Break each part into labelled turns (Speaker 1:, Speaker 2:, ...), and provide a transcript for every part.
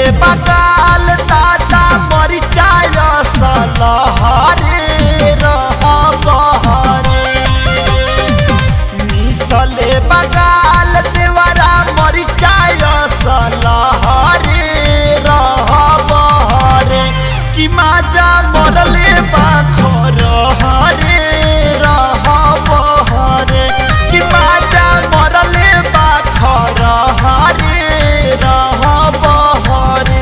Speaker 1: बगाल दादा मरिचाय सलहरे रह बहरे मिसले बगाल देवरा मरिचाय सलहरे रह बहरे कि माजा मरले बाखर हरे रह बहरे कि माजा मरले बाखर हरे रह बहरे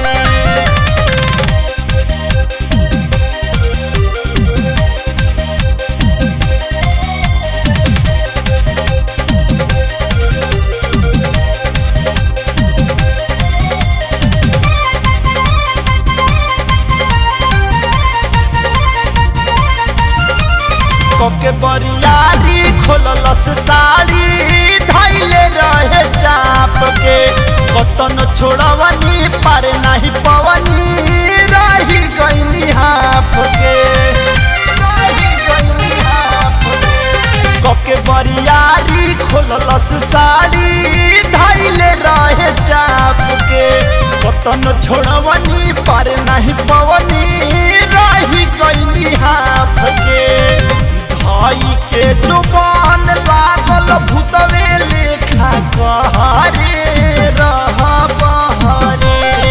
Speaker 1: कोके बरियारी खोललस साड़ी धैले रहे चाप के कतन छोड़वनी पर नहीं पवनी रही गईनी हाफ के रही गईनी हाफ के। कोके बरियारी खोललस साड़ी धैले रहे चाप के कतन छोड़वनी पर नहीं पवनी रही गईनी हाफ के भाई के जुबान लागल भूतवे लेखा कहरे रह बहरे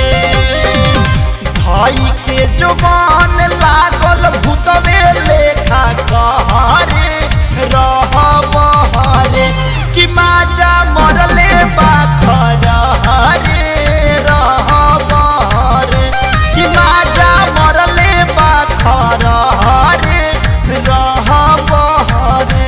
Speaker 1: भाई के जुबान लागल भूतवे लेखा कहरे रह बहरे कि माजा मरले बाखर हरे रह बहरे कि माजा मरले बाखर हरे रह बहरे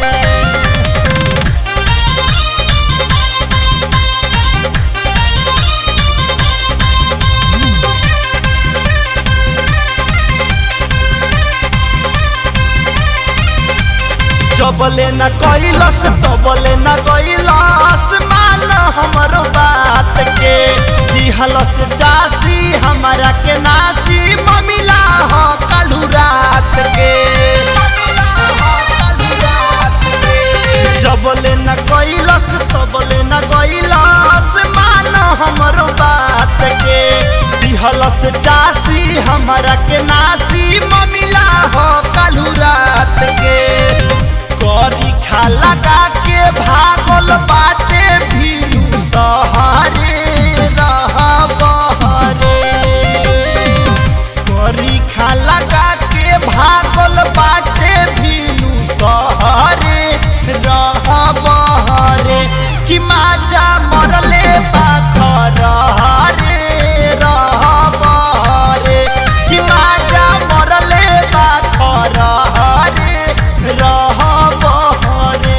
Speaker 1: जबले न कैलस तबले न कैलस मान हमरो बात के दिहलस चासी हमारा के नासी ममिला हो कालू रात के जबले न कैलस तबले न कैलस मान हमरो बात के दिहलस चासी हमारा के नासी ममिला हो कालू रात के करी खा लगा के भागल बाटे भीलू सहरे रह बहरे करी खा लगा के भागल बाटे भीलू सहरे रह बहरे कि माजा मरले बाखर हरे रह बहरे कि माजा मरले बाखर हरे रह बहरे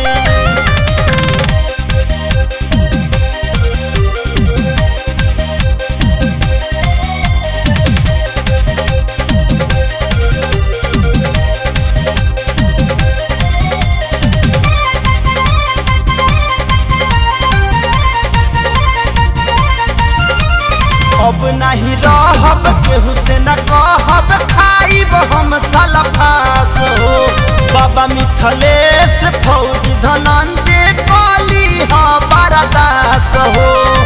Speaker 1: अब नहीं रहब केहू से न कहब खाइब हम सलफास हो बाबा मिथलेश फौज धनंजय काली हा बरदास हो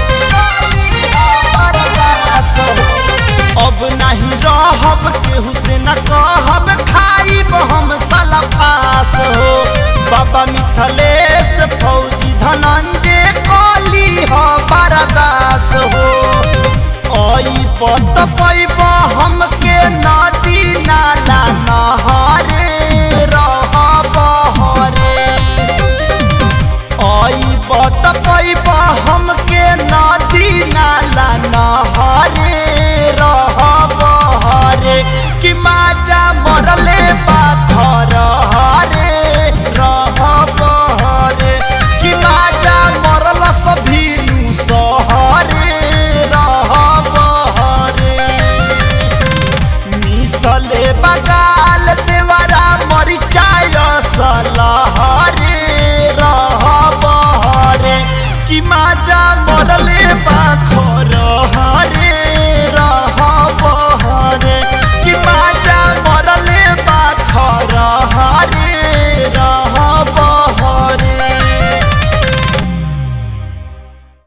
Speaker 1: बरदास हो। अब नहीं रहब केहू से न कहब खाइब हम सलफास हो बाबा मिथलेश फौजी धनंजय काली हा बरदास हो आई पत पैब हमके नदी नाला नहरे रह बहरे आई पत पैब हमके नदी नाला नहरे रह बहरे कि माजा मरले पाथर हरे रह बहरे कि माजा मरल सभीलू सहरे रह बहरे मिसले बगाल देवरा मरिचाय सलहरे रह बहरे कि माजा मरले बात